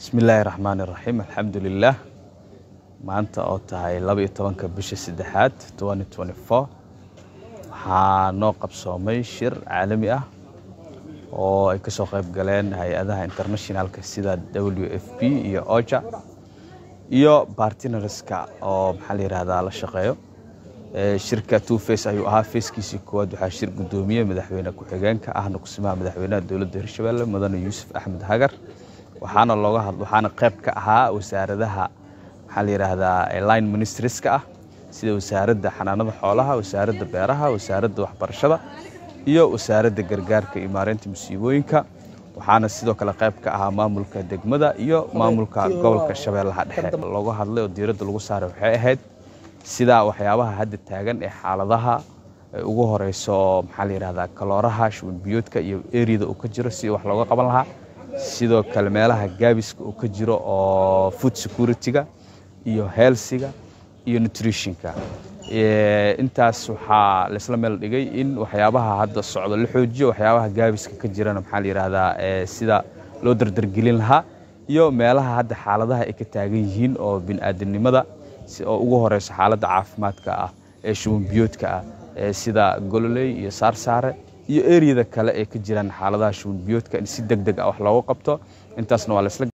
bismillaahi raxmaani raxiim alxamdulilaah maanta oo tahay laba iyo tobanka bisha saddexaad waxaa noo qabsoomay shir caalami ah oo ay kasoo qayb galeen hay-adaha internationalka sida w f p iyo oja iyo bartinareska oo maxaa la yihahdaa la shaqeeyo shirka two face ayuu ahaa feeskiisii koowaad waxaa shir guddoomiye madaxweyne ku-xigeenka ahna kusimaha madaxweynaha dowladda hirshabelle mudane yuusuf axmed hagar waxaana looga had waxaana qayb ka ahaa wasaaradaha maxaa la yidhaahdaa line ministrieska ah sida wasaaradda xanaanada xoolaha wasaaradda beeraha wasaaradda waxbarashada iyo wasaaradda gargaarka iyo maareynta musiibooyinka waxaana sidoo kale qayb ka ahaa maamulka degmada iyo maamulka gobolka shabeellaha dhexe looga hadlay oo diiradda lagu saaray waxay ahayd sida waxyaabaha hadda taagan ee xaaladaha ugu horeyso maxaa la yidhahdaa kalooraha shuban biyoodka iyo eriyada uu ka jiro si wax looga qaban lahaa sidoo kale meelaha gaabiska uu ka jiro oo food security-ga iyo healthiga iyo nutritionka intaas waxaa laisla meel dhigay in waxyaabaha hadda socdo la xoojiyo waxyaabaha gaabiska ka jirana maxaa la yidhahdaa sida loo dardargelin lahaa iyo meelaha hadda xaaladaha ay ka taagan yihiin oo bini'aadanimada oo ugu horeyso xaaladda caafimaadka ah ee shuban biyoodka ah sida gololey iyo saarsaare iyo eriyada kale ee ka jiraan xaaladaha shuban biyoodka in si deg deg ah wax looga qabto intaasna waa laisla